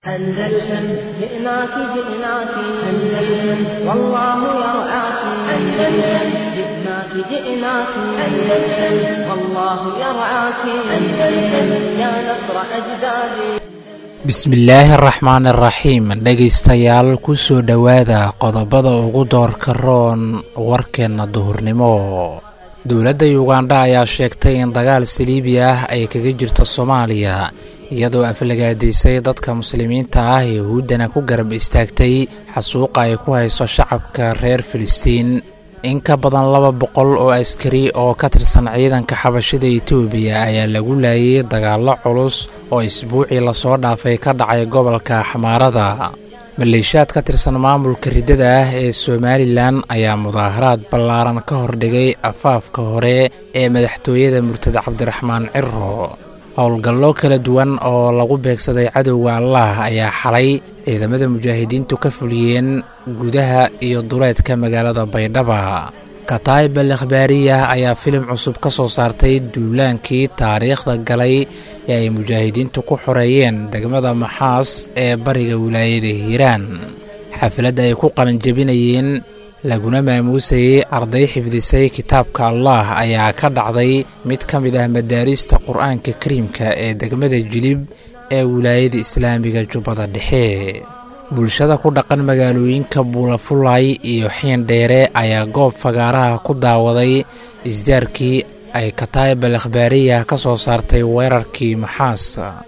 أندلسن جئناك جئناك أندلسن والله يرعاك أندلسن جئناك جئناك أندلسن والله يرعاك أندلسن يا نصر أجدادي bismillaahi araxmaan iraxiim dhegaystayaal kusoo dhowaada qodobada ugu doorka roon warkeenna duhurnimo dowladda yugandha ayaa sheegtay in dagaal saliibi ah ay kaga jirto soomaaliya iyadoo aflagaadaysay dadka muslimiinta ah yahuuddana ku garab istaagtay xasuuqa ay ku hayso shacabka reer filistiin in ka badan laba boqol oo askari oo ka tirsan ciidanka xabashida etoobiya ayaa lagu laayay dagaallo culus oo isbuucii lasoo dhaafay ka dhacay gobolka xamaarada maleeshiyaad ka tirsan maamulka riddada ah ee somalilan ayaa mudaaharaad ballaaran ka hordhigay afaafka hore ee madaxtooyada murtad cabdiraxmaan ciro howlgallo kala duwan oo lagu beegsaday cadowga allah ayaa xalay ciidamada mujaahidiintu ka fuliyeen gudaha iyo duleedka magaalada baydhaba kataib al akhbaariya ayaa filim cusub ka soo saartay duulaankii taariikhda galay ee ay mujaahidiintu ku xoreeyeen degmada maxaas ee bariga wilaayada hiiraan xafladda ay ku qalinjebinayeen laguna maamuusayey arday xifdisay kitaabka allah ayaa ka dhacday mid ka mid ah madaarista qur-aanka kariimka ee degmada jilib ee wilaayada islaamiga jubbada dhexe bulshada ku dhaqan magaalooyinka buulafulay iyo xiindheere ayaa goob fagaaraha ku daawaday isdaarkii ay kataib al akhbaariya ka soo saartay weerarkii maxaas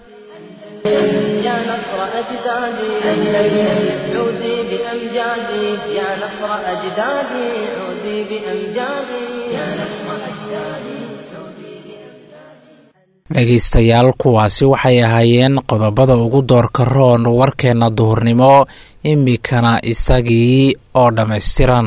يا نصر أجدادي أندلسن عودي بأمجادي يا نصر أجدادي عودي بأمجادي يا نصر أجدادي dhegaystayaal kuwaasi waxay ahaayeen qodobada ugu doorka roon warkeenna duhurnimo imikana isagii oo dhammaystiran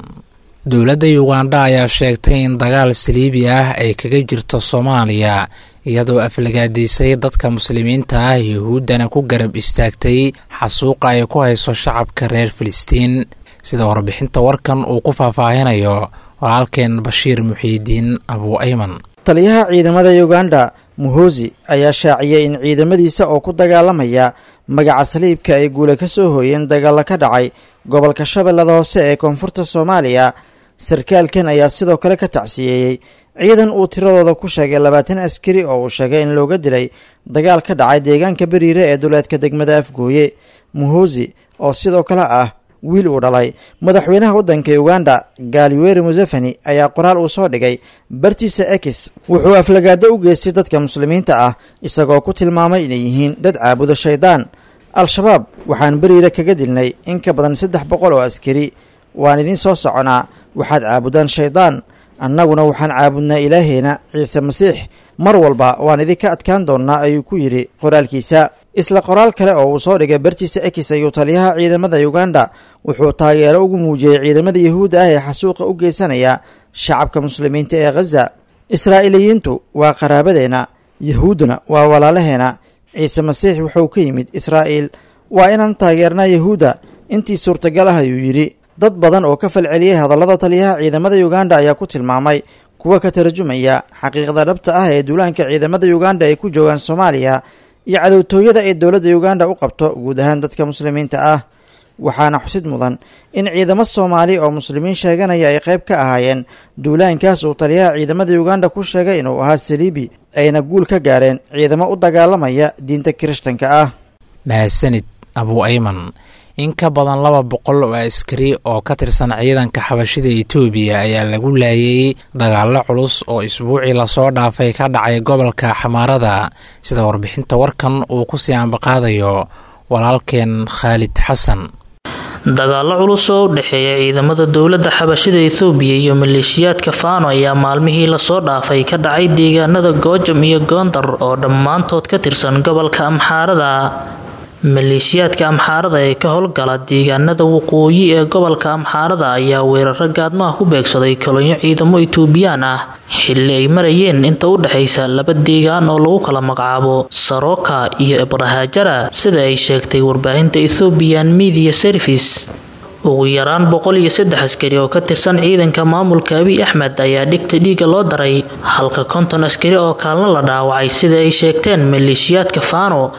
dowladda yugandha ayaa sheegtay in dagaal saliibi ah ay kaga jirto soomaaliya iyadoo aflagaadaysay dadka muslimiinta ah yahuuddana ku garab istaagtay xasuuqa ay ku hayso shacabka reer filistiin sida warbixinta warkan uu ku faahfaahinayo walaalkeen bashiir muxiidiin abuu ayman taliyaha ciidamada yuganda muhosi ayaa shaaciyey in ciidamadiisa oo ku dagaalamaya magaca saliibka ay guule ka soo hooyeen dagaalla ka dhacay gobolka shabeellada hoose ee koonfurta soomaaliya sarkaalkan ayaa sidoo kale ka tacsiyeeyey ciidan uu tiradooda ku sheegay labaatan askari oo uu sheegay in looga dilay dagaal ka dhacay deegaanka beriire ee duleedka degmada afgooye muhosi oo sidoo kale ah wiil uu dhalay madaxweynaha waddanka uganda gaaliweri museveni ayaa qoraal uu soo dhigay bartiisa ekis wuxuu aflagaado u geystay dadka muslimiinta ah isagoo ku tilmaamay inay yihiin dad caabudo shaydaan al-shabaab waxaan beriire kaga dilnay in ka badan saddex boqol oo askari waan idiin soo soconaa waxaad caabudaan shaydaan annaguna waxaan caabudnaa ilaaheena ciise masiix mar walba waan idinka adkaan doonnaa ayuu ku yidhi qoraalkiisa isla qoraal kale oo uu soo dhigay bartiisa ekis ayuu taliyaha ciidamada uganda wuxuu taageero ugu muujiyey ciidamada yahuudda ah ee xasuuqa u geysanaya shacabka muslimiinta ee khaza israa'iiliyiintu waa qaraabadeenna yahuudduna waa walaalaheena ciise masiix wuxuu ka yimid israa'iil waa inaan taageernaa yahuudda intii suurtagal ah ayuu yidhi dad badan oo ka falceliyey hadallada taliyaha ciidamada uganda ayaa ku tilmaamay kuwa ka tarjumaya xaqiiqda dhabta ah ee duulaanka ciidamada uganda ay ku joogaan soomaaliya iyo cadowtooyada ay dowladda uganda u qabto guud ahaan dadka muslimiinta ah waxaana xusid mudan in ciidamo soomaali oo muslimiin sheeganaya ay qayb ka ahaayeen duulaankaas uu taliyaha ciidamada uganda ku sheegay inuu ahaa saliibi ayna guul ka gaareen ciidamo u dagaalamaya diinta kirishtanka ah mahadsanid abuu ayman in ka badan laba boqol oo askari oo ka tirsan ciidanka xabashida etoobiya ayaa lagu laayay dagaallo culus oo isbuucii lasoo dhaafay ka dhacay gobolka xamaarada sida warbixinta warkan uu ku sii ambaqaadayo walaalkeen khaalid xasan dagaallo culus oo u dhexeeya ciidamada dowladda xabashida ethoobiya iyo maleeshiyaadka faano ayaa maalmihii lasoo dhaafay ka dhacay deegaanada goojam iyo goondar oo dhammaantood ka tirsan gobolka amxaarada maleeshiyaadka amxaarada ee ka howlgala deegaanada waqooyi ee gobolka amxaarada ayaa weeraro gaadmaha ku beegsaday kolonyo ciidamo etoobiyaan ah xilli ay marayeen inta u dhexaysa laba deegaan oo lagu kala magacaabo saroka iyo ibrahajara sida ay sheegtay warbaahinta ethoobiyan media service ugu yaraan boqol iyo saddex askari oo ka tirsan ciidanka maamulka abiy axmed ayaa dhigta dhiiga loo daray halka konton askari oo kaalna la dhaawacay sida ay sheegteen maleeshiyaadka faano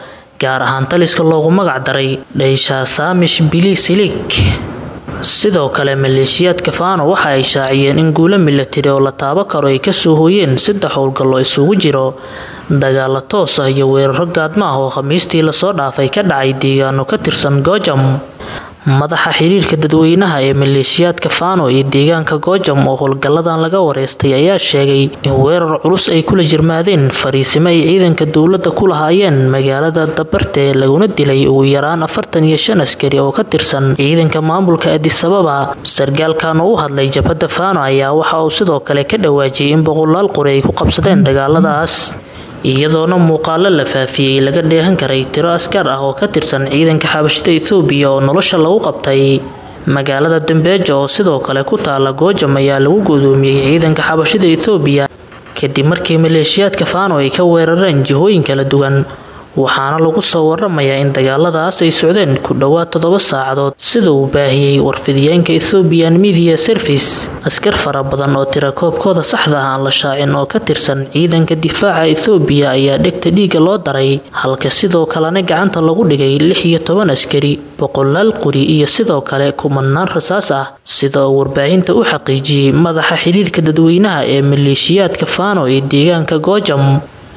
gaar ahaan taliska loogu magac daray dhaysha saamish bilisilig sidoo kale maleeshiyaadka faano waxa ay shaaciyeen in guulo milatari oo la taabo karo ay kasoo hooyeen saddex howlgallo isugu jiro dagaalo toos ah iyo weeraro gaadma ah oo khamiistii lasoo dhaafay ka dhacay deegaano ka tirsan goojam madaxa xiriirka dadweynaha ee maleeshiyaadka faano iyo deegaanka goojam oo howlgalladan laga wareystay ayaa sheegay in weerar culus ay kula jirmaadeen fariisimo ay ciidanka dowladda ku lahaayeen magaalada dabarte laguna dilay ugu yaraan afartan iyo shan askari oo ka tirsan ciidanka maamulka adisababa sargaalkan oo u hadlay jabhadda faano ayaa waxa uu sidoo kale ka dhawaajiyay in boqolaal qori ay ku qabsadeen dagaaladaas iyadoona muuqaalo la faafiyey laga dheehan karay tiro askar ah oo ka tirsan ciidanka xabashida ethoobiya oo nolosha lagu qabtay magaalada dambeejo oo sidoo kale ku taala goojam ayaa lagu gudoomiyey ciidanka xabashida ethoobiya kadib markii maleeshiyaadka faano ay ka weerareen jihooyin kala duwan waxaana lagu soo waramayaa in dagaaladaas ay socdeen ku dhowaad toddoba saacadood sida uu baahiyey warfidiyeenka ethoobian media service askar fara badan oo tira koobkooda saxda ah aan la shaacin oo ka tirsan ciidanka difaaca ethoobiya ayaa dhegta dhiiga loo daray halka sidoo kalena gacanta lagu dhigay lix iyo toban askari boqolaal quri iyo sidoo kale kumanaan rasaas ah sida uu warbaahinta u xaqiijiyey madaxa xiriirka dadweynaha ee maleeshiyaadka faano ee deegaanka goojam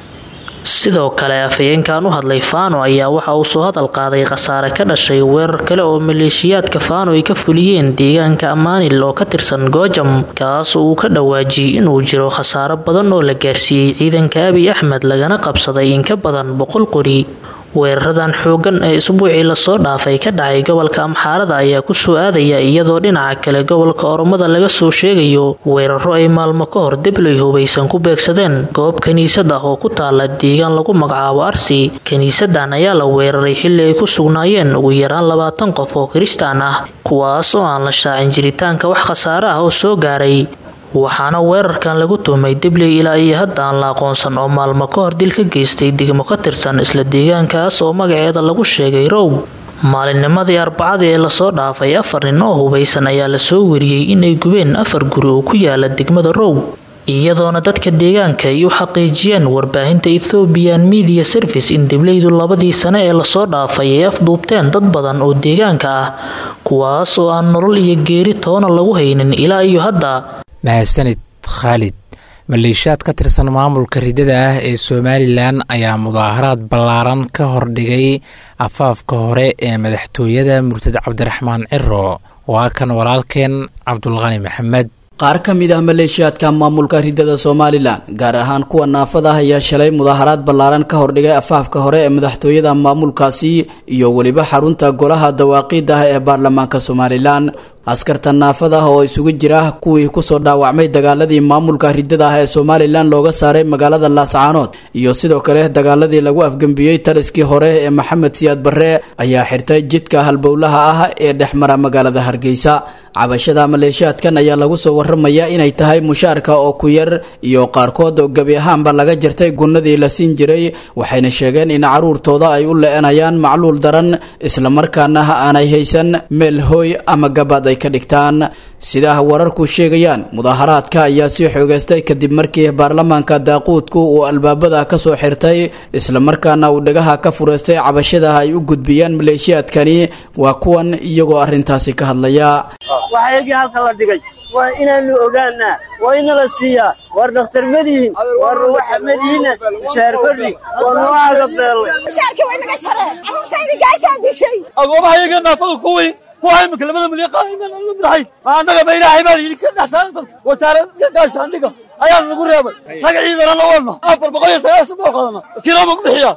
sidoo kale afhayeenkan u hadlay faano ayaa waxa uu soo hadal qaaday khasaare ka dhashay weerar kale oo maleeshiyaadka faano ay ka fuliyeen deegaanka amaanil oo ka tirsan goojam kaas oo uu ka dhawaajiyey inuu jiro khasaaro badan oo la gaarsiiyey ciidanka abiy axmed lagana qabsaday in ka badan boqol qori weeraradan xoogan ee isbuucii lasoo dhaafay ka dhacay gobolka amxaarada ayaa kusoo aadaya iyadoo dhinaca kale gobolka oromada laga soo sheegayo weeraro ay maalmo ka hor debley hubaysan ku beegsadeen goob kiniisad ah oo ku taala deegaan lagu magacaabo arsi kiniisadan ayaa la weeraray xilli ay ku sugnaayeen ugu yaraan labaatan qof oo kiristaan ah kuwaas oo aan la shaacin jiritaanka wax khasaare ah oo soo gaaray waxaana weerarkan lagu tuhmay debley ilaa iyo hadda aan la aqoonsan oo maalmo ka hor dil ka geystay degmo ka tirsan isla deegaankaas oo magaceeda lagu sheegay row maalinnimadii arbacadii ee lasoo dhaafay afar nin oo hubaysan ayaa lasoo wariyey inay gubeen afar guri oo ku yaala degmada row iyadoona dadka deegaanka ay u xaqiijiyeen warbaahinta ethoobian media service in debleydu labadii sane ee lasoo dhaafay ay afduubteen dad badan oo deegaanka ah kuwaas oo aan nolol iyo geeri toona lagu haynin ilaa iyo hadda mahadsanid khaalid maleeshiyaad ka tirsan maamulka ridada ah ee somalilan ayaa mudaaharaad ballaaran ka hordhigay afaafka hore ee madaxtooyada murtad cabdiraxmaan ciro waa kan walaalkeen cabdulqani maxamed qaar ka mid ah maleeshiyaadka maamulka ridada somalilan gaar ahaan kuwa naafada ah ayaa shalay mudaaharaad ballaaran ka hordhigay afaafka hore ee madaxtooyada maamulkaasi iyo weliba xarunta golaha dawaaqiida ah ee baarlamaanka somalilan askarta naafada ah oo isugu jira kuwii kusoo dhaawacmay dagaaladii maamulka ridada ah ee somalilan looga saaray magaalada laascaanood iyo sidoo kale dagaaladii lagu afgembiyey taliskii hore ee maxamed siyaad barre ayaa xirtay jidka halbowlaha ah ee dhexmara magaalada hargeysa cabashada maleeshiyaadkan ayaa lagu soo waramaya inay tahay mushaarka oo ku yar iyo qaarkood oo gebi ahaanba laga jartay gunnadii la siin jiray waxayna sheegeen in caruurtooda ay u le-anayaan macluul daran islamarkaana aanay haysan meel hooy ama gabaad ay ka dhigtaan sidaa wararku sheegayaan mudaaharaadka ayaa sii xoogeystay kadib markii baarlamaanka daaquudku uu albaabada kasoo xirtay islamarkaana uu dhagaha ka fureystay cabashada ay u gudbiyaan maleeshiyaadkani waa kuwan iyagoo arrintaasi ka hadlaya waxaygii halka la dhigay waa inaanu ogaanaa waa inala siiyaa war dhakhtar madihin war waxa madihinna mushaar kordhi waa noocaga beelle mushaarkii way naga jareen carruurtaydii gaajaan dishay agoobahayaga naafada kuwii kuwa imika labada milyan qaaiman la madaxay ma annaga ba ilaahay baa yidhi ka dhexsaaran dadka wasaarada gaashaandhiga ayaa nagu reebay rag ciidana la wadna afar boqol iyo sagaashan baa qadana kilooma ku bixiya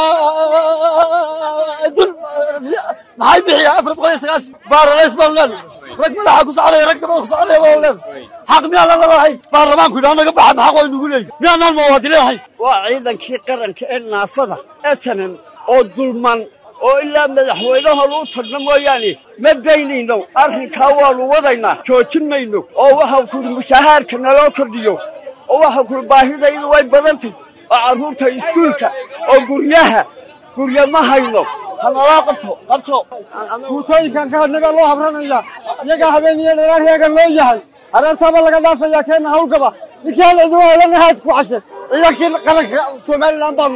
dul maxay bixiya afar boqol iyo sagaashan baaralays baan leedahay rag madaxa ku socday rag dabada ku socday baan leedahay xaq miyaanan lalahay baarlamaanku yidhaa naga baxa maxaq way nugu leeyihin miyaanaan muwaadiniinahay waa ciidankii qaranka ee naafada etanan oo dulman oo ilaa madaxweynaha luu tagno mooyaane ma daynayno arrinkaa waannu wadaynaa joojin mayno oo waxaa kuli mushahaarka naloo kordhiyo oo waxaa kuli baahidaydu way badantay oo carruurta iskuulka oo guryaha gurya ma hayno hanalaa qabto qabto guutooyinkan ka hadnagaa loo habranayaa iyagaa habeen iyo dheeraaryagan loo yahay hareertaaba laga dhaafayaa keenna hawlgaba ninkii hal cidu helanahaad ku cashe ciidankii qaranka somalilan baanu nahay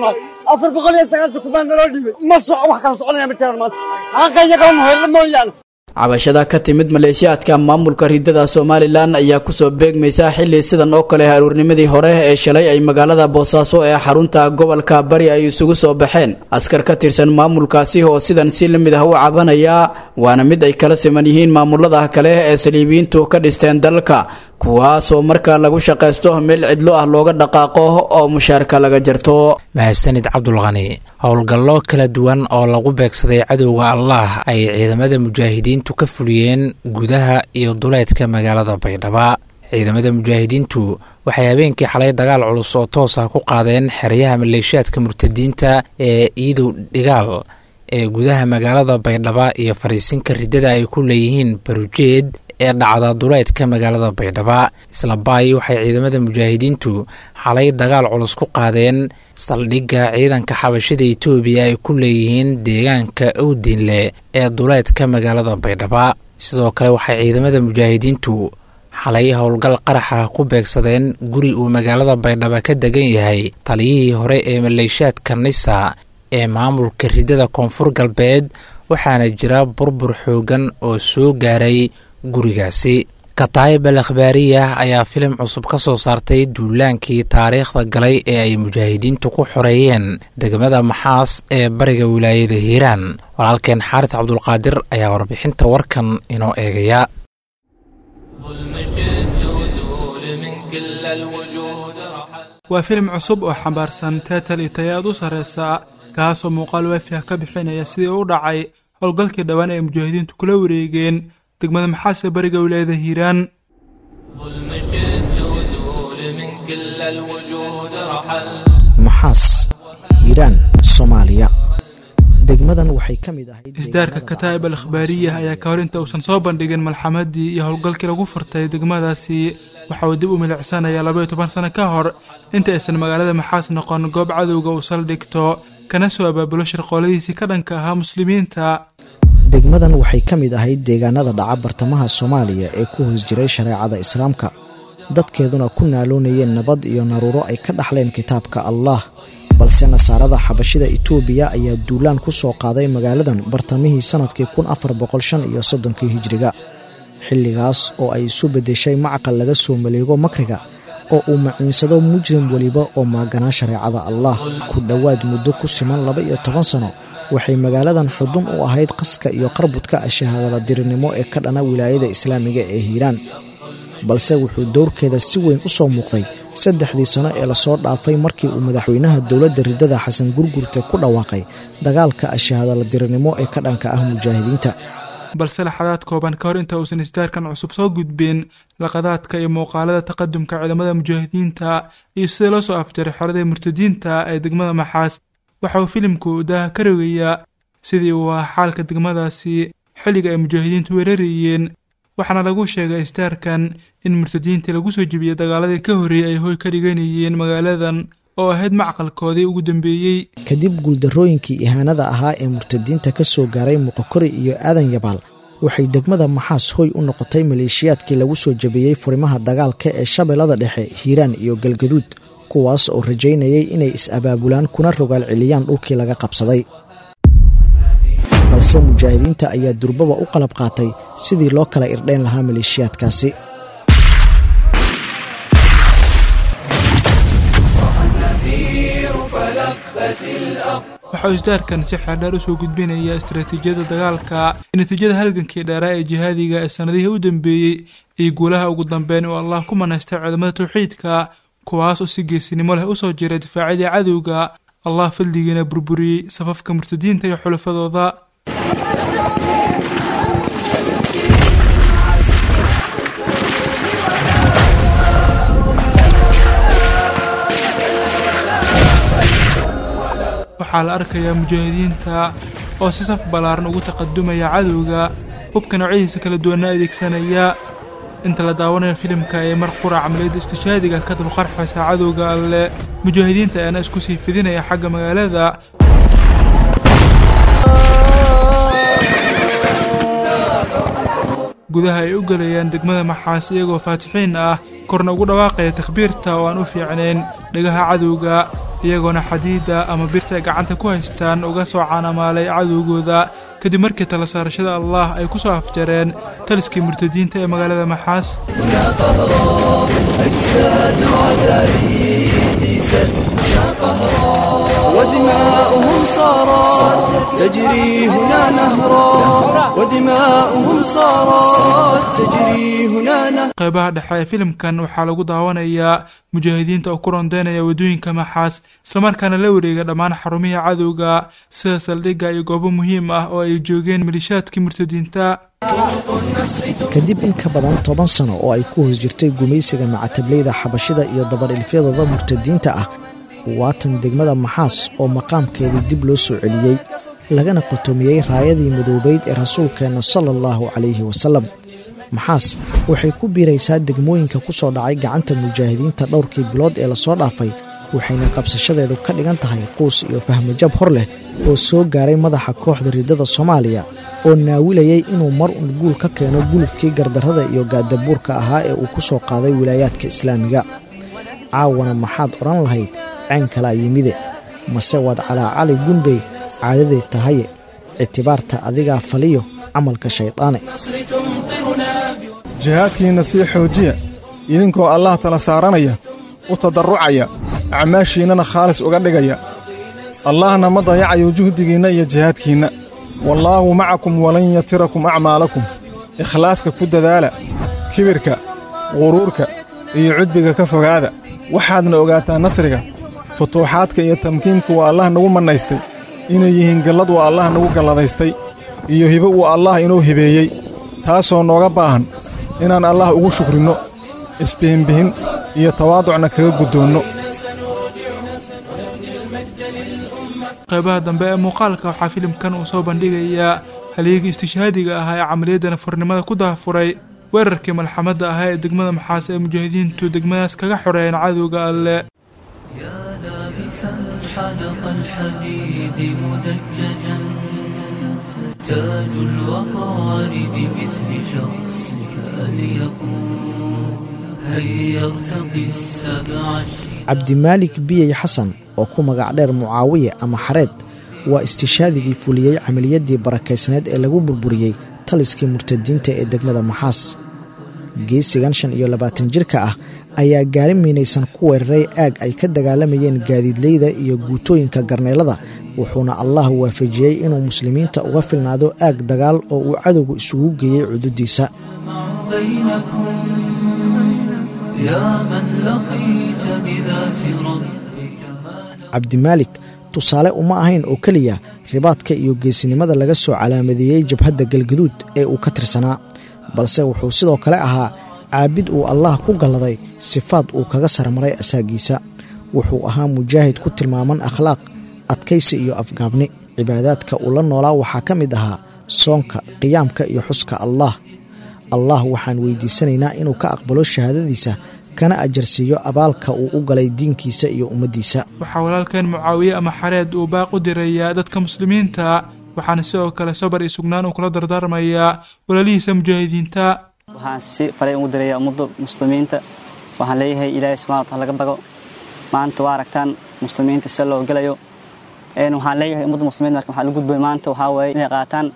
afar boqol iyo sagaashan kubaa naloo dhiibay ma soco wax kala soconaya ma jiraan maanta xaqa iyagaa muhayla mooyaane cabashada ka timid maleeshiyaadka maamulka ridada somalilan ayaa kusoo beegmaysa xili sidan oo kale haruurnimadii hore ee shalay ay magaalada boosaaso ee xarunta gobolka bari ay isugu soo baxeen askar ka tirsan maamulkaasi oo sidan si la mid ah u cabanaya waana mid ay kala siman yihiin maamulada kale ee saliibiyiintu ka dhisteen dalka kuwaasoo marka lagu shaqaysto meel cidlo ah looga dhaqaaqo oo mushaarka laga jarto mahadsanid cabdulqani howlgallo kala duwan oo lagu beegsaday cadowga allah ay ciidamada mujaahidiintu ka fuliyeen gudaha iyo duleedka magaalada baydhaba ciidamada mujaahidiintu waxay habeenkii xalay dagaal culus oo toos ah ku qaadeen xeryaha maleeshiyaadka murtadiinta ee iidow dhigaal ee gudaha magaalada baydhaba iyo fariisinka riddada ay ku leeyihiin barujeed ee dhacda duleedka magaalada baydhaba isla baay waxay ciidamada mujaahidiintu xalay dagaal culus ku qaadeen saldhigga ciidanka xabashida etoobiya ay ku leeyihiin deegaanka owdinle ee duleedka magaalada baydhaba sidoo kale waxay ciidamada mujaahidiintu xalay howlgal qaraxa ku beegsadeen guri uu magaalada baydhaba ka degan yahay taliyihii hore ee maleeshiyaadka nisa ee maamulka riddada koonfur galbeed waxaana jira burbur xoogan oo soo gaaray gurigaasi kataayib al akhbaariya ayaa filim cusub ka soo saartay duulaankii taariikhda galay ee ay mujaahidiintu ku xoreeyeen degmada maxaas ee bariga wilaayada hiiraan walaalkeen xaaris cabdulqaadir ayaa warbixinta warkan inoo eegaya waa filim cusub oo xambaarsan teetal iyo taya aad u sarreysa kaasoo muuqaal waafi ah ka bixinaya sidii u dhacay howlgalkii dhowaan ay mujaahidiintu kula wareegeen degmada maxaas ee bariga wilaayada hiiraan maxaas hiiraan soomaaliya degmadan waxay ka mid ahayd isdaarka kataa'ib al akhbaariya ayaa ka hor inta uusan soo bandhigin malxamadii iyo howlgalkii lagu furtay degmadaasi waxa uu dib u milicsanayaa labaiyo toban sano ka hor inta aysan magaalada maxaas noqon goob cadowga uu saldhigto kana soo abaabulo shirqooladiisii ka dhanka ahaa muslimiinta degmadan waxay ka mid ahayd deegaanada dhaca bartamaha soomaaliya ee ku hoos jiray shareecada islaamka dadkeeduna ku naaloonayeen nabad iyo naruuro ay ka dhaxleen kitaabka allah balse nasaarada xabashida itoobiya ayaa duulaan ku soo qaaday magaaladan bartamihii sannadkii kun afar boqol shan iyo soddonkii hijiriga xilligaas oo ay isu beddeshay macaqal laga soo maleego makriga oo uu maciinsado mujrim weliba oo maaganaa shareecada allah ku dhowaad muddo ku siman laba iyo toban sano waxay magaaladan xudun u ahayd qaska iyo qarbudka shahaadala dirinimo ee ka dhana wilaayada islaamiga ee hiiraan balse wuxuu dowrkeeda si weyn u soo muuqday saddexdii sano ee lasoo dhaafay markii uu madaxweynaha dowladda riddada xasan gurgurte ku dhawaaqay dagaalka shahaadala dirinimo ee ka dhanka ah mujaahidiinta balse laxadaad kooban ka hor inta uusan isdaarkan cusub soo gudbin laqadaadka iyo muuqaalada taqadumka ciidamada mujaahidiinta iyo sida loo soo afjaray xorada murtadiinta ee degmada maxaas waxa uu filimku daaha ka rogayaa sidii uu ahaa xaalka degmadaasi xilliga ay mujaahidiintu weerarayeen waxaana lagu sheegay isdaarkan in murtadiintii lagu soo jebiyey dagaaladii ka horreeyey ay hoy ka dhiganayeen magaaladan oo ahayd macqalkoodii ugu dambeeyey kadib guuldarrooyinkii ihaanada ahaa ee murtadiinta ka soo gaaray muqokori iyo aadan yabaal waxay degmada maxaas hoy u noqotay maleeshiyaadkii lagu soo jabiyey furimaha dagaalka ee shabeellada dhexe hiiraan iyo galgaduud kuwaas oo rajaynayay inay is-abaabulaan kuna rogaal celiyaan dhulkii laga qabsaday balse mujaahidiinta ayaa durbaba u qalab qaatay sidii loo kala irdhayn lahaa maleeshiyaadkaasi waxau isdaarkan si xeerdheer usoo gudbinaya istaraatiijiyada dagaalka natiijada halgankii dheeraa ee jihaadiga ee sannadihii u dambeeyey iyo guulaha ugu dambeyn oo allah ku manaystay ciidamada tawxiidka kuwaas oo si geesinimo leh usoo jiray difaacyadii cadowga allah fadligiina burburiyey safafka murtadiinta iyo xulafadooda waxaa la arkayaa mujaahidiinta oo si saf ballaaran ugu taqadumaya cadowga hubka noocyadiisa kala duwanna adeegsanaya inta la daawanayo filimka ee mar qura camaliyadda istishaadiga ka dulqarxaysa cadowga alleh mujaahidiinta ayaana isku sii fidinaya xagga magaalada gudaha ay u gelayaan degmada maxaas iyagoo faatixiin ah korna ugu dhawaaqaya takhbiirta oo aan u fiicnayn dhegaha cadowga iyagoona xadiida ama birta ay gacanta ku haystaan uga soo caanamaalay cadowgooda kadib markii tala saarashada allah ay ku soo afjareen taliskii murtadiinta ee magaalada maxaas ودماؤهم صارت تجري هنا نهرا ودماؤهم صارت تجري هنا نهرا qaybaha dhexe ee filimkan waxaa lagu daawanayaa mujaahidiinta oo ku rondeynaya waddooyinka maxaas islamarkaana la wareega dhammaan xarumihii cadowga sida saldhigga iyo goobo muhiim ah oo ay joogeen malishaadkii murtadiinta kadib in ka badan toban sano oo ay ku hoos jirtay gumaysiga macatablayda xabashida iyo dabadhilfyadooda murtadiinta ah waatan degmada maxaas oo maqaamkeedii dib loo soo celiyey lagana qotomiyey raayadii madoobayd ee rasuulkeenna sala allahu calayhi wasalam maxaas waxay ku biiraysaa degmooyinka ku soo dhacay gacanta mujaahidiinta dhowrkii bilood ee lasoo dhaafay waxayna qabsashadeedu ka dhigan tahay quus iyo fahmajab hor leh oo soo gaaray madaxa kooxda riddada soomaaliya oo naawilayay inuu mar un guul ka keeno gulufkii gardarrada iyo gaadabuurka ahaa ee uu ku soo qaaday wilaayaadka islaamiga caawana maxaad odhan lahayd ceen kalaa yimide mase waad calaacali gunbey caadaday tahaye ictibaarta adigaa faliyo camalka shaydaane jihaadkiinna sii xoojiya idinkoo allah tala saaranaya u tadarrucaya acmaashiinnana khaalis uga dhigaya allahna ma dayacayo juhdigiinna iyo jihaadkiinna wallaahu macakum walan yatirakum acmaalakum ikhlaaska ku dadaala kibirka quruurka iyo cudbiga ka fogaada waxaadna ogaataa nasriga futuuxaadka iyo tamkiinka waa allah nagu mannaystay inay yihiin gallad waa allah nagu galladaystay iyo hibo uu allah inoo hibeeyey taasoo nooga baahan inaan allah ugu shukrinno isbihinbihin iyo tawaaducna kaga guddoonno qaybaha dambe ee muuqaalka waxaa filimkan uu soo bandhigayaa halyeegii istishhaadiga ahaa ee camaliyadda nafurnimada ku daafuray weerarkii malxamadda ahaa ee degmada maxaas ee mujaahidiintu degmadaas kaga xoreeyeen cadowga alle حدق الحديد مدججا تاج الوقار بمثل شخصك أن يكون هيا ارتقي السبع cabdimaalik biyey xasan oo ku magac dheer mucaawiye ama xareed waa istishaadigii fuliyey camaliyaddii barakaysneed ee lagu burburiyey taliskii murtadiinta ee degmada maxaas geesigan shan iyo labaatan jirka ah ayaa gaari miinaysan ku weeraray aag ay ka dagaalamayeen gaadiidleyda iyo guutooyinka garneelada wuxuuna allah waafajiyey inuu muslimiinta uga filnaado aag dagaal oo uu cadowgu isugu geeyey cududiisa cabdimaalik tusaale uma ahayn oo keliya ribaadka iyo geesinimada laga soo calaamadeeyey jabhadda galgaduud ee uu ka tirsanaa balse wuxuu sidoo kale ahaa caabid uu allah ku galladay sifaad uu kaga sarmaray asaagiisa wuxuu ahaa mujaahid ku tilmaaman akhlaaq adkaysi iyo afgaabni cibaadaadka uu la noolaa waxaa ka mid ahaa soonka qiyaamka iyo xuska allah allah waxaan weydiisanaynaa inuu ka aqbalo shahaadadiisa kana ajarsiiyo abaalka uu u galay diinkiisa iyo ummaddiisa waxaa walaalkeen mucaawiye ama xareed uu baaq u dirayaa dadka muslimiinta waxaana sidoo kale sabar iyo sugnaan uu kula dardaarmayaa walaalihiisa mujaahidiinta waxaan si faray ugu dirayaa ummadda muslimiinta waxaan leeyahay ilaahay subxana wataala laga bago maanta waa aragtaan muslimiinta sida loo gelayo waxaan leeyahay ummadda muslimiinta marka waxaa la gudbay maanta waxaa waaye inay qaataan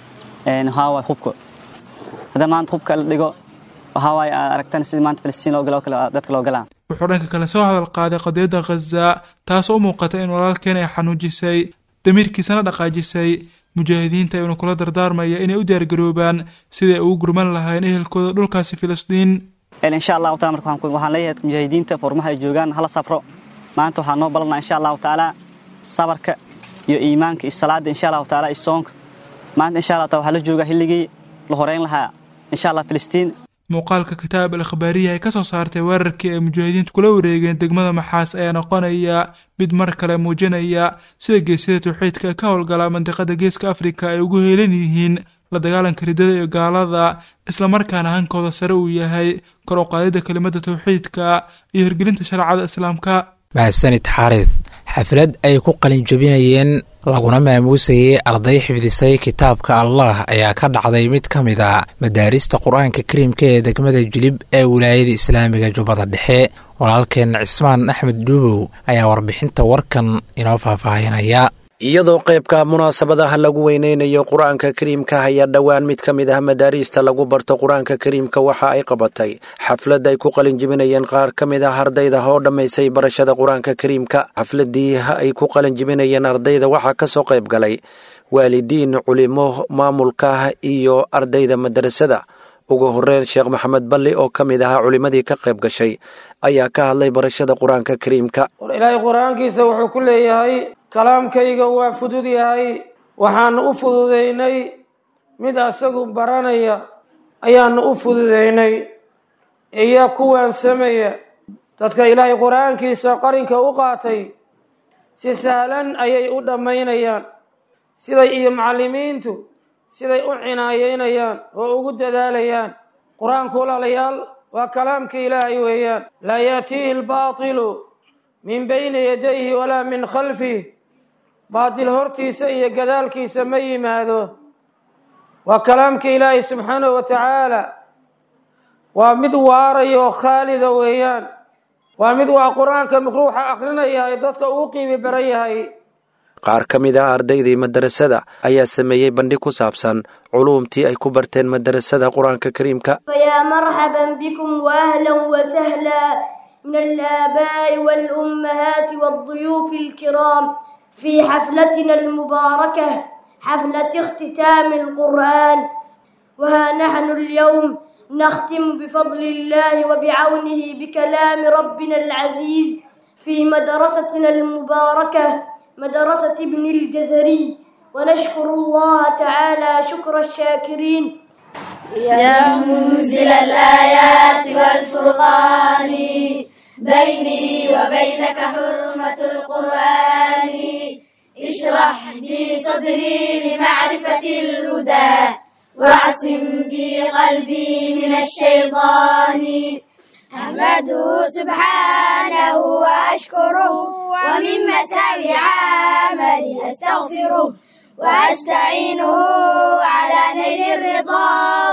waxaa waaye hubka haddii maanta hubka la dhigo waxaa waaye aad aragtaan sidii maanta filistiin loo galo kale dadka loo galaa wuxuu dhanka kale soo hadal qaaday qadiyadda khaza taasoo u muuqata in walaalkeen ay xanuujisay damiirkiisana dhaqaajisay mujaahidiinta ayuuna kula dardaarmaya inay u diyaargaroobaan siday ugu gurman lahayn ehelkooda dhulkaasi filistiin insha allahu taala marka waxaan leeyahay mujaahidiinta furmaha ay joogaan hala sabro maanta waxaa noo ballanaa insha allahu tacaala sabarka iyo iimaanka iyo salaada insha allahu taala iyo soonka maanta insha allah taala waxaa la joogaa xilligii la horeyn lahaa insha allah filistiin muuqaalka kitaab al akhbaariya ay ka soo saartay weerarkii ay mujaahidiintu kula wareegeen degmada maxaas ayaa noqonaya mid mar kale muujinaya sida geesyada tawxiidka ee ka howlgala mandiqada geeska afrika ay ugu heelan yihiin la dagaalanka riddada iyo gaalada islamarkaana hankooda sare uu yahay kor u qaadidda kelimada tawxiidka iyo hirgelinta shareecada islaamka mahadsanid xaarid xaflad ay ku qalinjabinayeen laguna maamuusayay arday xifdisay kitaabka allah ayaa ka dhacday mid ka mid a madaarista qur-aanka kariimka ee degmada jilib ee wilaayada islaamiga jubbada dhexe walaalkeen cismaan axmed duubow ayaa warbixinta warkan inoo faahfaahinaya iyadoo qaybka munaasabadaha lagu weyneynayo qur-aanka kariimka ayaa dhowaan mid ka mid ah madaariista lagu barto qur-aanka kariimka waxa ay qabatay xaflad ay ku qalinjibinayeen qaar ka mid ah ardayda oo dhammaysay barashada qur-aanka kariimka xafladii ay ku qalinjibinayeen ardayda waxaa ka soo qayb galay waalidiin culimo maamulka iyo ardayda madarasada ugu horeyn sheekh maxamed balli oo ka mid ahaa culimmadii ka qayb gashay ayaa ka hadlay barashada qur-aanka kariimka ilaahay qur-aankiisa wuxuu ku leeyahay kalaamkayga waa fudud yahay waxaanu u fududaynay mid asagu baranaya ayaanu u fududaynay iyo kuwan sameeya dadka ilaahay qur-aankiisa qarinka u qaatay si sahlan ayay u dhammaynayaan siday iyo macallimiintu siday u cinaayeynayaan oo ugu dadaalayaan qur-aanku walaalayaal waa kalaamka ilaahay weeyaan laa yaatiihi albaatilu min bayni yadayhi walaa min khalfih baatil hortiisa iyo gadaalkiisa ma yimaado waa kalaamka ilaahay subxaanahu wa tacaala waa mid waaraya oo khaalida weeyaan waa mid waa qur-aanka ruuxa akrinaya ay dadka uu qiimi baran yahay qaar ka mid ah ardaydii madarasada ayaa sameeyey bandhig ku saabsan culuumtii ay ku barteen madarasada qur-aanka kariimka فيا مرحبا بكم واهلا وسهلا من الآباء والأمهات والضيوف الكرام في حفلتنا المباركة حفلة اختتام القرآن وها نحن اليوم نختم بفضل الله وبعونه بكلام ربنا العزيز في مدرستنا المباركة مدرسة ابن الجزري ونشكر الله تعالى شكر الشاكرين يا منزل الآيات والفرقان بيني وبينك حرمة القرآن اشرح بي صدري لمعرفة الهدى واعصم بي قلبي من الشيطان أحمده سبحانه وأشكره ومن مساوي عملي أستغفره وأستعينه على نيل الرضا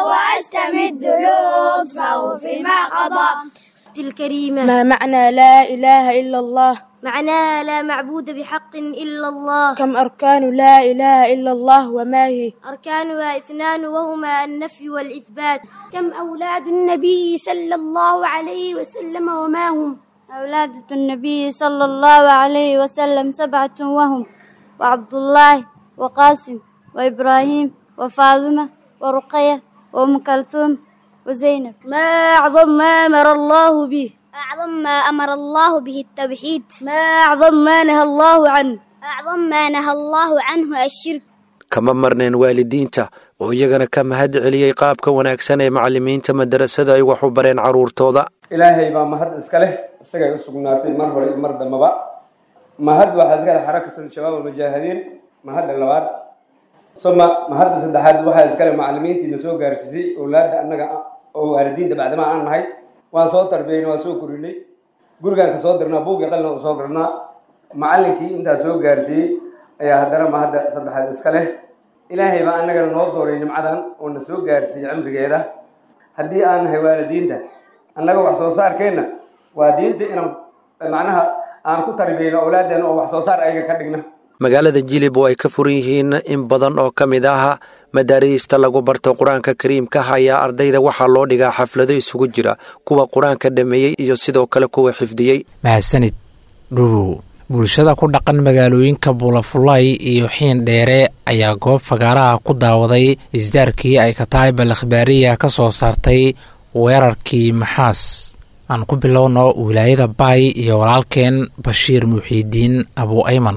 وأستمد لطفه فيما قضى الكريمة ما معنى لا إله إلا الله معناها لا معبود بحق إلا الله كم أركان لا إله إلا الله وما هي أركانها اثنان وهما النفي والإثبات كم أولاد النبي صلى الله عليه وسلم وما هم أولاد النبي صلى الله عليه وسلم سبعة وهم وعبد الله وقاسم وإبراهيم وفاطمة ورقية وأم كلثوم وزينب ما أعظم ما أمر الله به أعظم ما أمر الله به التوحيد ما أعظم ما نهى الله عنه أعظم ما نهى الله عنه الشرك kama marneen waalidiinta oo iyagana ka mahad celiyey qaabka wanaagsan ee macallimiinta madarasada ay wax u bareen carruurtooda ilaahay baa mahad iska leh isagay u sugnaatay mar hore iyo mar dambaba mahad waxaa iska leh xarakatul shabaab almujaahidiin mahadda labaad suma mahadda saddexaad waxaa iskale macallimiintiina soo gaarsiisay owlaadda annaga oo waalidiinta bacdama aan nahay waan soo tarbiyeyna waan soo korinay gurigaan ka soo dirnaa buugii qalina u soo dirnaa macallinkii intaa soo gaarsiiyey ayaa haddana mahadda saddexaad iska leh ilaahay baa annagana noo dooray nimcadan oo na soo gaarsiiyey cimrigeeda haddii aan nahay waalidiinta annaga wax soo saarkeenna waa diinta inaan macnaha aan ku tarbiyeyno owlaadeen oo wax soo saar ayaga ka dhigna magaalada jilib oo ay ka furan yihiin in badan oo ka mid ah madaariista lagu barto qur-aanka kariimka ayaa ardayda waxaa loo dhigaa xaflado isugu jira kuwa qur-aanka dhameeyey iyo sidoo kale kuwa xifdiyey mahadsanid dhuwow bulshada ku dhaqan magaalooyinka buulafulay iyo xiin dheere ayaa goob fagaaraha ku daawaday isdaarkii ay kataayibal akhbaariya ka soo saartay weerarkii maxaas aan ku bilowno wilaayada baay iyo walaalkeen bashiir muxiidiin abu ayman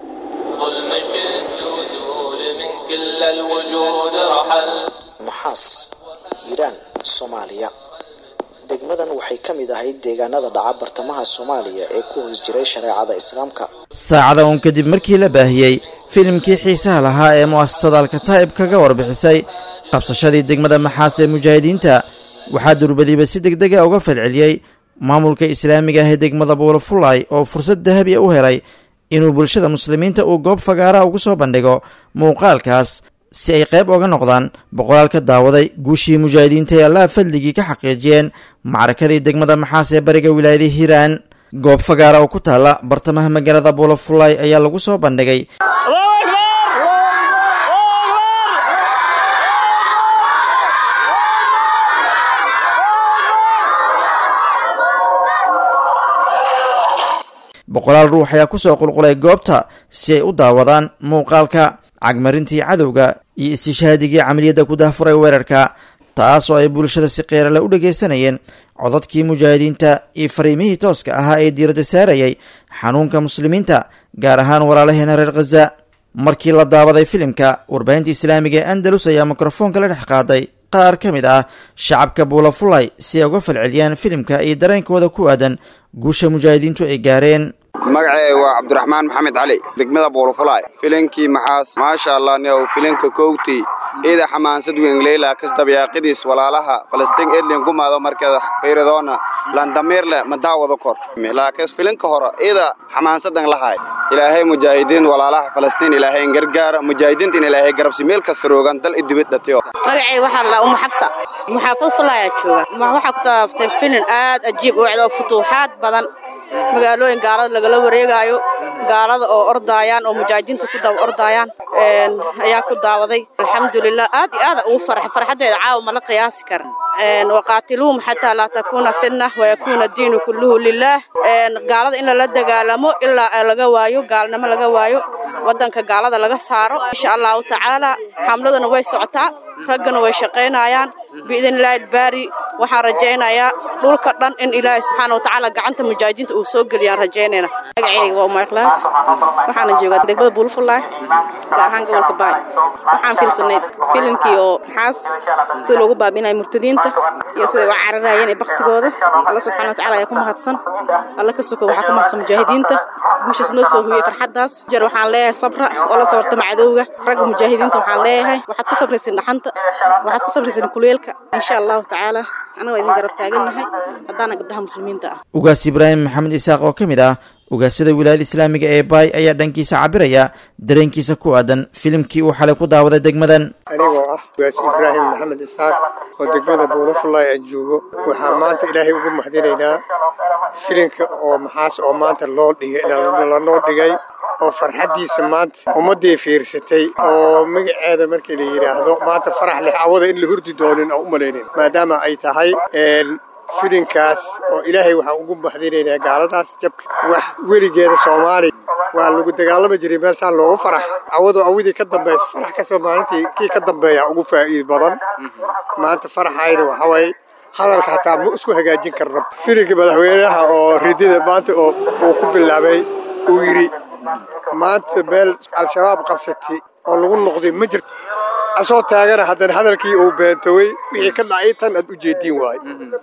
maxaas hiiraan soomaaliya degmadan waxay ka mid ahayd deegaanada dhaca bartamaha soomaaliya ee ku hoos jiray shareecada islaamka saacada uun kadib markii la baahiyey filimkii xiisaha lahaa ee mu'asasada alkataa'ib kaga warbixisay qabsashadii degmada maxaas ee mujaahidiinta waxaa durbadiiba si degdega uga falceliyey maamulka islaamiga ah ee degmada buulafulay oo fursad dahabiya u helay inuu bulshada muslimiinta uu goob fagaara ugu soo bandhigo muuqaalkaas si ay qayb oga noqdaan boqolaal ka daawaday guushii mujaahidiinta ee allaha fadligii ka xaqiijiyeen macrakadii degmada maxaas ee bariga wilaayada hiiraan goob fagaara oo ku taalla bartamaha magaalada buulafulay ayaa lagu soo bandhigay boqolaal ruux ayaa kusoo qulqulay goobta si ay u daawadaan muuqaalka cagmarintii cadowga iyo istishhaadigii camaliyadda ku dahfuray weerarka taas oo ay bulshada si qeerale u dhegaysanayeen codadkii mujaahidiinta iyo fariimihii tooska ahaa ee diiradda saarayay xanuunka muslimiinta gaar ahaan walaalaheena reer khaza markii la daawaday filimka warbaahinta islaamiga ee andalus ayaa mikrofoonka la dhex qaaday qaar ka mid ah shacabka buulafulay si ay uga falceliyaan filimka iyo dareenkooda ku aadan guusha mujaahidiintu ay gaareen magacee waa cabdiraxmaan maxamed cali degmada buulafulaay filinkii maxaas maasha allah niow filinka kowtii ciida xamaansad wengleyla kasdabyaaqidiis walaalaha falastiin edlin gumaado markeeda fayradoona landamiirle ma daawado kor laakiin filinka hore ciida xamaansadan lahay ilaahay mujaahidiin walaalaha falastiin ilaahay gargaara mujaahidiintin ilaahay garabsi meel kasta roogan dal idibid dhatiyo magacay waxaa la umu xafsa muxaafad fulaayaa jooga waxaa ku taaftay filin aad ajiib u ecdo futuuxaad badan magaalooyin gaalada lagala wareegaayo gaalada oo ordaayaan oo mujaahidiinta ku daba ordaayaan ayaa ku daawaday alxamdulilah aad iyo aada ugu farxa farxaddeeda caawa mala qiyaasi kara waqaatiluuhum xataa laa takuuna fitna wayakuuna diinu kulluhu lilaah gaalada in lala dagaalamo ilaa laga waayo gaalnimo laga waayo waddanka gaalada laga saaro insha allahu tacaala xamladuna way socotaa raggana way shaqaynayaan biidnilaahi baari waxaan rajaynayaa dhulka dhan in ilaahay subxaana watacaala gacanta mujaahidiinta uu soo geliyaan rajaynayna magacayga waa umar ikhlaas waxaana joogaa degmada buulfulaay gaar ahaan gobolka baay waxaan fiirsanay filimkii oo maxaas sida loogu baabinaya murtadiinta iyo siday u cararayeen ee baktigooda alla subxaana watacaala ayaa ku mahadsan alla ka soko waxaa ku mahadsan mujaahidiinta guushaas noo soo hooyey farxaddaas jeer waxaan leeyahay sabra oo la sabartama cadowga ragga mujaahidiinta waxaan leeyahay waxaad ku sabraysan dhaxanta waxaad ku sabraysan kuleelka insha allahu tacaala anagoo idin garab taagannahay haddaana gabdhaha muslimiinta ah ugaas ibraahim maxamed isaaq oo ka mid ah ugaasada wilaayada islaamiga ee baay ayaa dhankiisa cabiraya dareenkiisa ku aadan filimkii uu xalay ku daawaday degmadan anigoo ah ugaas ibraahim maxamed isaaq oo degmada buulafulay aan joogo waxaa maanta ilaahay ugu mahadinaynaa filinka oo maxaas oo maanta loo dhigay lanoo dhigay oo farxaddiisa maanta ummaddii fiirsatay oo magaceeda markii la yidhaahdo maanta farax leh awada in la hurdi doonin oo u malaynin maadaama ay tahay filinkaas oo ilaahay waxaan ugu mahadinaynaa gaaladaas jabka wax weligeeda soomaaliya waa lagu dagaalami jiray meel saan loogu farax awadoo awadii ka dambaysa farax kasoo maalintii kii ka dambeeya ugu faa'iid badan maanta faraxayna waxaa waaye hadalka hataa ma isku hagaajin karna filinka madaxweynaha oo ridida maanta oo uu ku bilaabay uu yidhi maanta meel al-shabaab qabsatay oo lagu noqday ma jirto asoo taagana haddana hadalkii uu beentowey wixii ka dhacay tan aad u jeediin waaye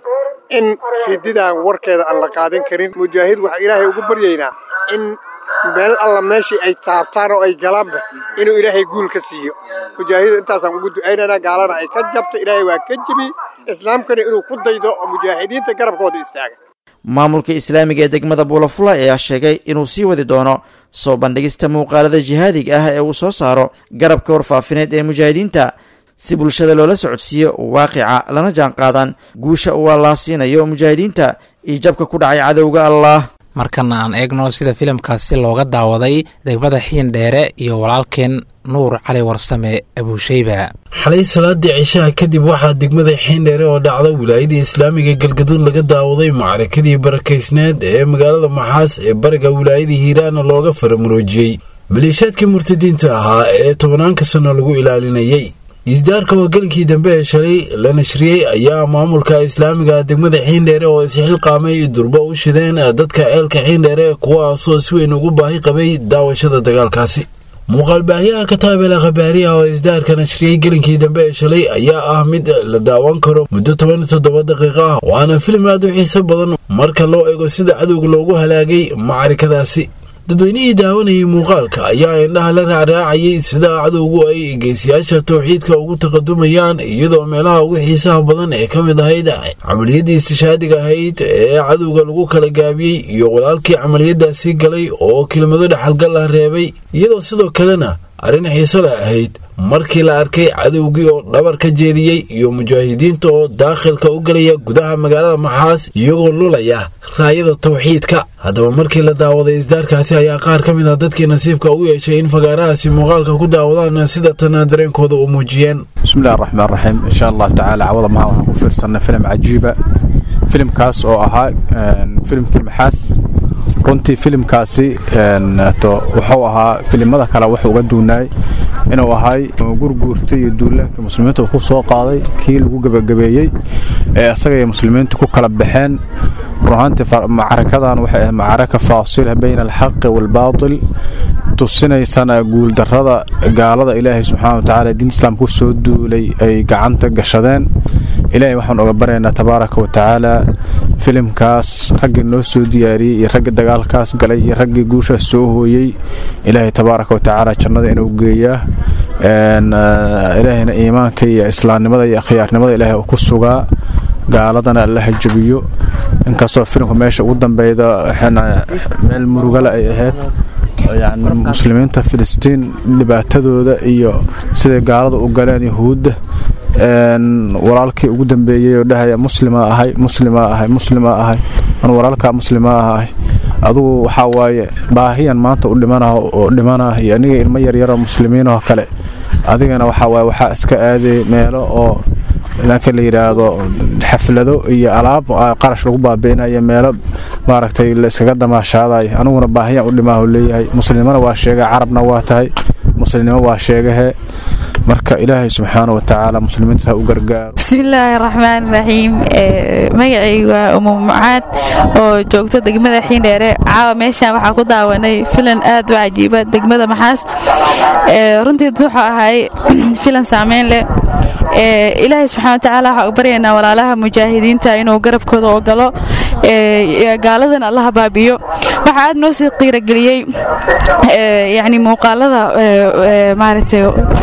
in rididaan warkeeda aan la qaadan karin mujaahid waxaa ilaahay ugu baryaynaa in meel alla meeshii ay taabtaan oo ay galaanba inuu ilaahay guul ka siiyo mujaahidu intaasaan ugu ducaynaynaa gaalana ay ka jabto ilaahay waa ka jebi islaamkana inuu ku daydo oo mujaahidiinta garabkooda istaaga maamulka islaamiga ee degmada buulafulay ayaa sheegay inuu sii wadi doono soo bandhigista muuqaalada jihaadiga ah ee uu soo saaro garabka warfaafineed ee mujaahidiinta si bulshada loola socodsiiyo waaqica lana jaan qaadaan guusha uu allaa siinayo mujaahidiinta iyo jabka ku dhacay cadowga allah markana aan eegno sida filimkaasi looga daawaday degmada xiin dheere iyo walaalkeen nuur cali warsame abuusheyba xalay salaadii cishaha kadib waxaa degmada xiindheere oo dhacda wilaayada islaamiga galgaduud laga daawaday macrakadii barakaysneed ee magaalada maxaas ee bariga wilaayada hiiraana looga faramuroojiyey maleeshaadkii murtadiinta ahaa ee tobanaanka sano lagu ilaalinayay isdaarka hogaankii dambe ee shalay la nashriyey ayaa maamulka islaamiga degmada xiindheere oo isxilqaamay durbo u shideen dadka ceelka xiindheere kuwaasoo si weyn ugu baahi qabay daawashada dagaalkaasi muuqaalbaahyaha kataabela khabaariha oo isdaarka nashriyey gelinkii dambe ee shalay ayaa ah mid la daawan karo muddo toban iyo toddoba daqiiqo ah waana filim aad u xiiso badan marka loo eego sida cadowga loogu halaagay macarikadaasi dadweynihii daawanayay muuqaalka ayaa indhaha la raacraacayay sida cadowgu ay geesiyaasha towxiidka ugu taqadumayaan iyadoo meelaha ugu xiisaha badan ee ka mid ahayd camaliyadii istishaadiga ahayd ee cadowga lagu kala gaabiyey iyo walaalkii camaliyadaasi galay oo kelimado dhexalgal ah reebay iyadoo sidoo kalena arrin xiiso leh ahayd markii la arkay cadowgii oo dhabar ka jeediyey iyo mujaahidiinta oo daakhilka u gelaya gudaha magaalada maxaas iyagoo lulaya raayada tawxiidka haddaba markii la daawaday isdaarkaasi ayaa qaar ka mid ah dadkii nasiibka u yeeshay in fagaarahaasi muuqaalka ku daawadaan sida tana dareenkooda u muujiyeen bismillahi raxmaan raxiim insha allahu tacaala cawada maha waxaan ku fiirsanay filim cajiiba filimkaas oo ahaa filimkii maxaas runtii filimkaasi wuxuu ahaa filimada kale wuxuu uga duunaay inuu ahay gurguurta iyo duulaanka muslimiinta uu ku soo qaaday kii lagu gebagabeeyey ee isaga iyo muslimiintu ku kala baxeen runahaantii macrakadan waxay ahayd macaraka faasila bayna alxaqi waalbaatil tusinaysana guuldarrada gaalada ilaahay subxaana wa tacaala diin islaamka ku soo duulay ay gacanta gashadeen ilaahay waxaan oga baryaynaa tabaaraka wa tacaala filimkaas raggii noo soo diyaariyey iyo raggii dagaalkaas galay iyo raggii guushaas soo hooyey ilaahay tabaaraka wa tacaala jannada inuu geeyaa ilaahayna iimaanka iyo islaamnimada iyo akhyaarnimada ilaahay uu ku sugaa gaaladana allaha jabiyo inkastoo filimka meesha ugu dambeyda meel murugale ay ahayd yani muslimiinta filistiin dhibaatadooda iyo siday gaalada u galeen yahuudda walaalkii ugu dambeeyey oo dhahaya muslima ahay muslima ahay muslima ahay an walaalkaa muslima ahay adugu waxaa waaye baahiyan maanta u dhimanah oo dhimanah iyo aniga ilmo yaryaroo muslimiinoo kale adigana waxaa waaye waxaa iska aaday meelo oo lanka la yidhaahdo xaflado iyo alaab qarash lagu baabi'inayo meelo maaragtay la iskaga damaashaadayo aniguna baahiyan u dhimaahu leeyahay muslimana waa sheega carabna waa tahay muslimnimo waa sheegahe marka ilaahay subxaana wa tacaala muslimiinta ha u gargaaro bismillaahi raxmaan raxiim magacaygu waa umu mucaad oo joogta degmada xiindheere caawa meeshaan waxaa ku daawanay filan aad u cajiiba degmada maxaas runtii wuxuu ahay filan saameyn leh ilaahay subxana wa tacaala waxaa u baryaynaa walaalaha mujaahidiinta inuu garabkooda oo galo gaaladan allaha baabiyo waxaa aad noo sii qiirageliyey yani muuqaalada maaragtay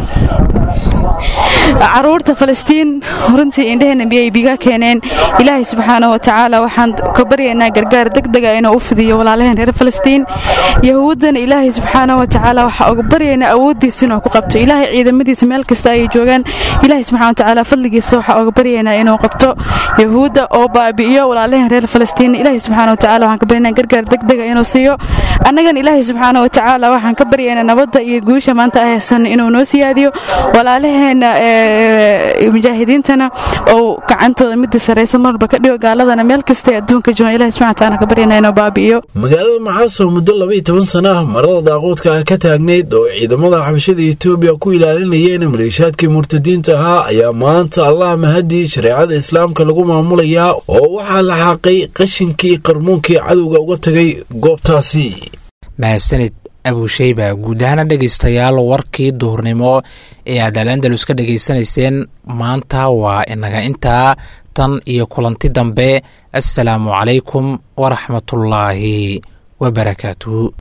caruurta falastiin runtii indhaheenna biyay biga keeneen ilaahay subxaana wa tacaala waxaan ka baryaynaa gargaar degdega inuu u fidiyo walaalaheen reer falastiin yahuuddana ilaahay subxaana wa tacaala waxaa uga baryaynaa awooddiisa inuu ku qabto ilaahay ciidamadiisa meel kasta ayay joogaan ilaahay subxana wa tacaala fadligiisa waxaa uga baryaynaa inuu qabto yahuudda oo baabi'iyo walaalaheen reer falastiin ilaahay subxaana wa tacaala waxaan ka baryaynaa gargaar degdega inuu siiyo annagan ilaahay subxaana wa tacaala waxaan ka baryaynaa nabadda iyo guusha maanta ay haysan inuu noo siyaadiyo walaalaheenna mujaahidiintana ou gacantooda midii saraysa marba ka dhigo gaaladana meel kasta adduunka joogan ilahi subxana wataala ka baryana inuu baabi'iyo magaalada maxaas oo muddo labaiyo toban sana ah marada daaquudka ah ka taagnayd oo ciidamada xabashada etoobiya ku ilaalinayeen maleeshaadkii murtadiinta ahaa ayaa maanta allah mahadii shareecada islaamka lagu maamulayaa oo waxaa la xaaqay qashinkii qarmuunkii cadowga uga tagay goobtaasi mahadsanid abusheyba guud ahaana dhegaystayaal warkii duhurnimo ee aad al andalus ka dhegaysanayseen maanta waa inaga intaa tan iyo kulanti dambe assalaamu calaykum waraxmatullaahi wabarakaatuhu